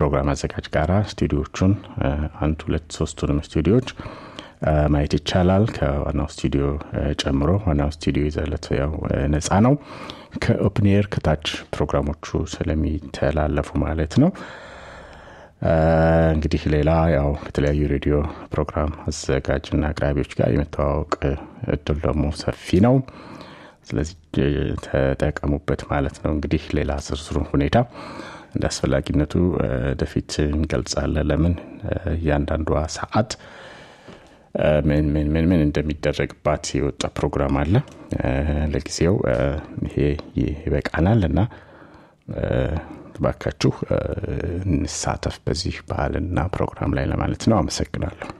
ፕሮግራም አዘጋጅ ጋራ ስቱዲዮቹን አንድ ሁለት ሶስቱንም ስቱዲዮች ማየት ይቻላል ከዋናው ስቱዲዮ ጨምሮ ዋናው ስቱዲዮ ይዘለት ያው ነፃ ነው ከኦፕኒር ከታች ፕሮግራሞቹ ስለሚተላለፉ ማለት ነው እንግዲህ ሌላ ያው ከተለያዩ ሬዲዮ ፕሮግራም አዘጋጅና አቅራቢዎች ጋር የመተዋወቅ እድል ደግሞ ሰፊ ነው ስለዚህ ተጠቀሙበት ማለት ነው እንግዲህ ሌላ ዝርዝሩን ሁኔታ እንደ አስፈላጊነቱ ወደፊት እንገልጻለን ለምን እያንዳንዷ ሰዓት ምን ምን ምን ምን እንደሚደረግባት የወጣ ፕሮግራም አለ ለጊዜው ይሄ ይበቃናል እና ባካችሁ እንሳተፍ በዚህ ባህልና ፕሮግራም ላይ ለማለት ነው አመሰግናለሁ